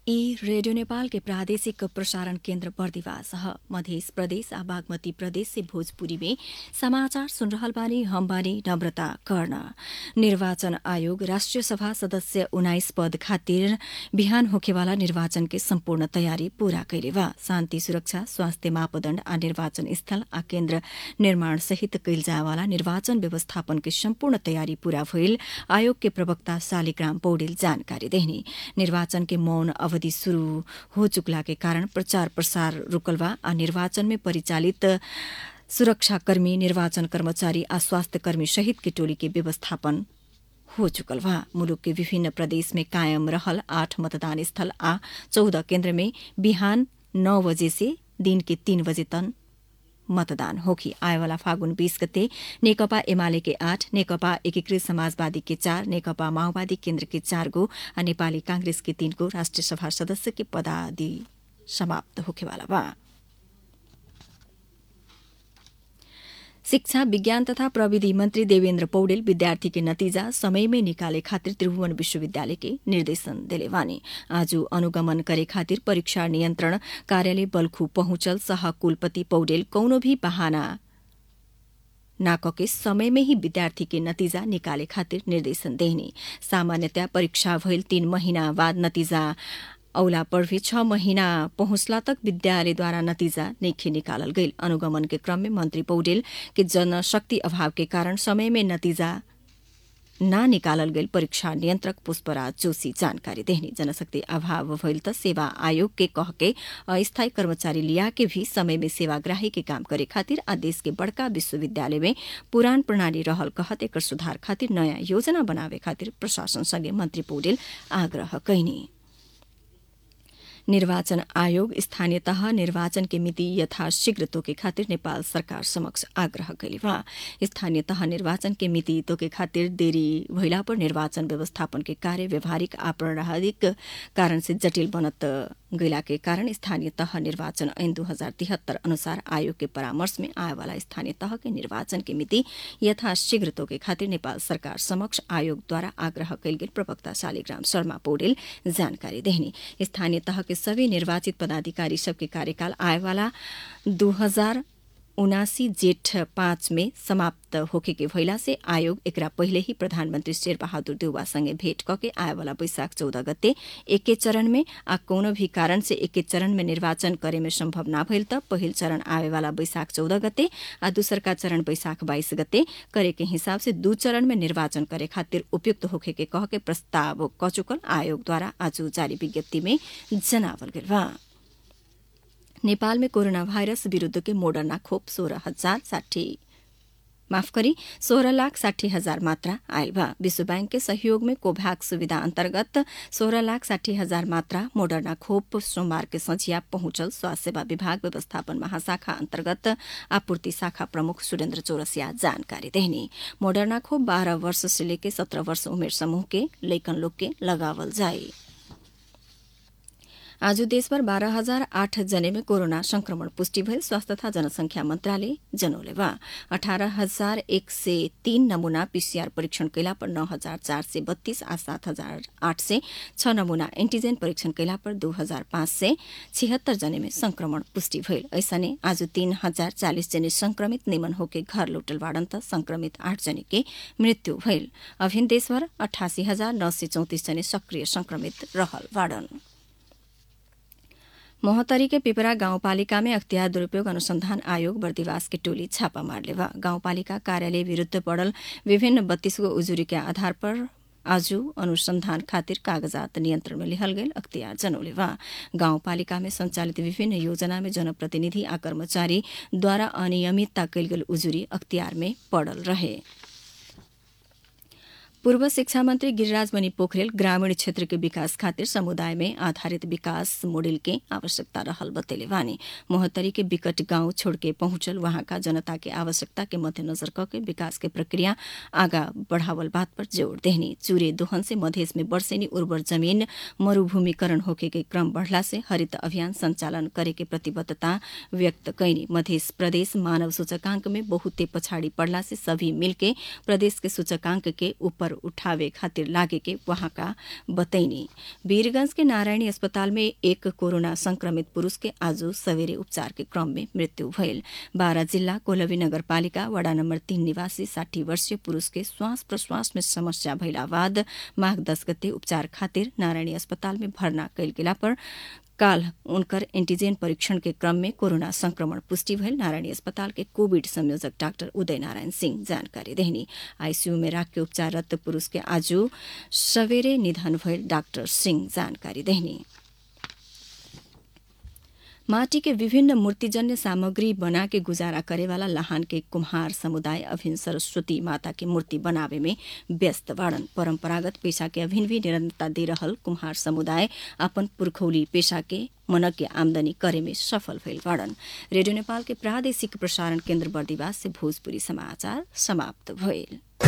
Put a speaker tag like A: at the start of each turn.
A: ई रेडियो नेपाल के प्रादेशिक प्रसारण केन्द्र बर्दिवास ह मध्य प्रदेश आ बागमती प्रदेश से भोजपुरी में समाचार सुन रहल बानी हम बानी नम्रता कर्ण निर्वाचन आयोग राष्ट्रिय सभा सदस्य उन्नाइस पद खातिर बिहान होखेवाला निर्वाचन के सम्पूर्ण तयारी पूरा कैले बा शान्ति सुरक्षा स्वास्थ्य मापदण्ड आ निर्वाचन स्थल आ केन्द्र निर्माण सहित कैल जायवाला निर्वाचन व्यवस्थापन के सम्पूर्ण तयारी पूरा भइल आयोग के प्रवक्ता शालिग्राम पौडेल जानकारी देहनी निर्वाचन के मौन अवधि शुरू हो चुकला के कारण प्रचार प्रसार रुकल बा आ निर्वाचन में परिचालित सुरक्षाकर्मी निर्वाचन कर्मचारी आ स्वास्थ्य कर्मी सहित के टोली के व्यवस्थापन हो चुकल बा मुलुक के विभिन्न प्रदेश में कायम रहल आठ मतदान स्थल आ चौध केन्द्र में बिहान नौ बजे से दिन के तीन बजे तन मतदान होखी आएवाला फागुन बीस गते नेकपा एमाले के आठ नेकपा एकीकृत समाजवादी के चार नेकपा माओवादी केन्द्र के चार गो आ नेपाली कांग्रेस के तीन गो राष्ट्रिय सभा सदस्य के पदादि समाप्त होखेवाला बा शिक्षा विज्ञान तथा प्रविधि मंत्री देवेन्द्र पौडेल विद्यार्थी के नतीजा समय में निकाले खातिर त्रिभुवन विश्वविद्यालय के निर्देशन देले वानी आज अनुगमन करे खातिर परीक्षा नियन्त्रण कार्यालय बल्खु पहुंचल सह कुलपति पौडेल कौनो भी बहाना नाकके समय में ही विद्यार्थी के नतीजा निकाले खातिर निर्देशन देहनी सामान्यतया परीक्षा भइल तीन महीना बाद नतीजा औला पर भी छ महीना पहुंचला तक विद्यालयद्वारा नतीजा नैखे निकालल गईल अनुगमन के क्रम में मंत्री पौडेल के जनशक्ति अभाव के कारण समय में नतीजा ना निकालल गईल परीक्षा नियन्त्रक पुष्पराज जोशी जानकारी देहनी जनशक्ति अभाव भइल त सेवा आयोग के कह के अस्थायी कर्मचारी लिया के भी समय में सेवाग्राही के काम करे खातिर आ देश के बड़का विश्वविद्यालय में पुरान प्रणाली रहल कहत एकर सुधार खातिर नयाँ योजना बनावे खातिर प्रशासन संगे मंत्री पौडेल आग्रह कैनी निर्वाचन आयोग स्थानीय तह निर्वाचन के मिति यथाशीघ्र तोके खातिर नेपाल सरकार समक्ष आग्रह कैली बा स्थानीय तह निर्वाचन के मिति तोके खातिर देरी भइला पर निर्वाचन व्यवस्थापन के कार्य व्यवहारिक आ प्रारंभिक कारण से जटिल बनत गैला के कारण स्थानीय तह निर्वाचन ऐन दू हजार तिहत्तर अनुसार आयोग के परामर्श में आएवाला स्थानीय तह के निर्वाचन के मिति यथाशीघ्र तोके खातिर नेपाल सरकार समक्ष आयोगद्वारा आग्रह कैल गेल प्रवक्ता शालिग्राम शर्मा पौडेल जानकारी देहनी स्थानीय तह के सभी निर्वाचित पदाधिकारी सबके कार्यकाल आएवाला दू हजार उनासी जेठ पाँच में समाप्त होखे के भइला से आयोग एकरा पहिले ही प्रधानमन्त्री शेर बहादुर देउवासँगै भेट कके आएवाला वैशाख चौध गते एके चरण में आ कोनो भी कारण से एके चरण में निर्वाचन करे में सम्भव न भइल त पहिल चरण आवेवाला वैशाख चौध गते आ दूसरका चरण वैशाख बाइस गते करे के हिसाब से दू चरण में निर्वाचन करे खातिर उपयुक्त होखे के कह के प्रस्ताव क चुकल आयोगद्वारा आज जारी विज्ञप्ति में जनावल गेल बा नेपाल में कोरोना भाइरस विरूद्ध के मोडर्ना खोप सोह्र हजार साठी माफ करी सोह्र लाख साठी हजार मात्रा आयल बा विश्व बैंक के सहयोग में कोभ्याक्स सुविधा अन्तर्गत सोह्र लाख साठी हजार मात्रा मोडर्ना खोप सोमबार के संझिया पहुंचल स्वास्थ्य सेवा विभाग व्यवस्थापन महाशाखा अन्तर्गत आपूर्ति शाखा प्रमुख सुरेन्द्र चौरसिया जानकारी देहनी मोडर्ना खोप बाह्र वर्ष से लेके सत्रह वर्ष उमेर समूह के लैकन लोग के लगावल जाए आज देशभर बाह्र हजार आठ जने में कोरोना संक्रमण पुष्टि भएल स्वास्थ्य तथा जनसंख्या मन्त्रालय जनौले बा अठारह हजार एक सय तीन नमूना पीसीआर परीक्षण कैला पर नौ हजार चार सय बत्तीस आ सात हजार आठ सय छ नमूना एन्टीजेन परीक्षण कैला पर दू हजार पाँच सय छिहत्तर जने में संक्रमण पुष्टि भइल ऐसने आज तीन हजार चालिस जने संक्रमित निमन होके घर लौटल बाड़न त संक्रमित आठ जने के मृत्यु भइल अभिन देशभर अठासी हजार नौ सय चौतिस जने सक्रिय संक्रमित रहल बाड़न मोहतरी के पिपरा गाउँपालिका में अख्तियार दुरूपयोग अनुसंधान आयोग बर्दिवास के टोली छापा मारले बा गाउँपालिका कार्यालय विरूद्ध पड़ल विभिन्न बत्तीस गो उजुरी के आधार पर आज अनुसंधान खातिर कागजात नियन्त्रण में लिहल गेल अख्तियार जनौले बा गाउँपालिका में संचालित विभिन्न योजना में जनप्रतिनिधि आ कर्मचारीद्वारा अनियमितता कैल गेल उजुरी अख्तियार में पड़ल रहे पूर्व शिक्षा मंत्री गिरिराज मणि पोखरेल ग्रामीण क्षेत्र के विकास खातिर समुदाय में आधारित विकास मोडेल के आवश्यकता रहल बतेले वानी मोहतरी के विकट गांव छोड़ के पहुंचल वहां का जनता के आवश्यकता के मध्यनजर करके विकास के प्रक्रिया आगा बढ़ावल बात पर जोड़ देहनी चूरे दोहन से मधेश में वर्षेनी उर्वर जमीन मरूभूमिकरण होके के क्रम बढ़ला से हरित अभियान संचालन करे के प्रतिबद्धता व्यक्त कैनी मध्य प्रदेश मानव सूचकांक में बहुते पछाड़ी पड़ला से सभी मिलके प्रदेश के सूचकांक के ऊपर उठावे खातिर लागे के वहाँका बतैनी वीरगंज के नारायणी अस्पताल में एक कोरोना संक्रमित पुरूष के आज सवेरे उपचार के क्रम में मृत्यु भयल बारा जिल्ला कोलवी नगरपालिका वडा नम्बर तीन निवासी साठी वर्षीय पुरूष के श्वास प्रश्वास में समस्या भइला बाद माघ दस गते उपचार खातिर नारायणी अस्पताल में भर्ना कैल गेला पर काल उनकर एंटीजेन परीक्षण के क्रम में कोरोना संक्रमण पुष्टि भयल नारायणी अस्पताल के कोविड संयोजक डाक्टर उदय नारायण सिंह जानकारी देहनी आईसीयू में राख के उपचाररत पुरूष के आज सवेरे निधन भयल डाक्टर सिंह जानकारी देहनी माटी के विभिन्न मूर्तिजन्य सामग्री बना के गुजारा करेवाला लहान के कुम्हार समुदाय अभिन सरस्वती माता के मूर्ति बनावे में व्यस्त बाड़न परम्परागत पेशा के अभिन भी निरंतरता दे रहल कुम्हार समुदाय अपन पुर्खौली पेशा के मनक के आमदनी करे में सफल भइल बाड़न रेडियो नेपाल के प्रादेशिक प्रसारण केन्द्र बर्दिवास से भोजपुरी समाचार समाप्त भइल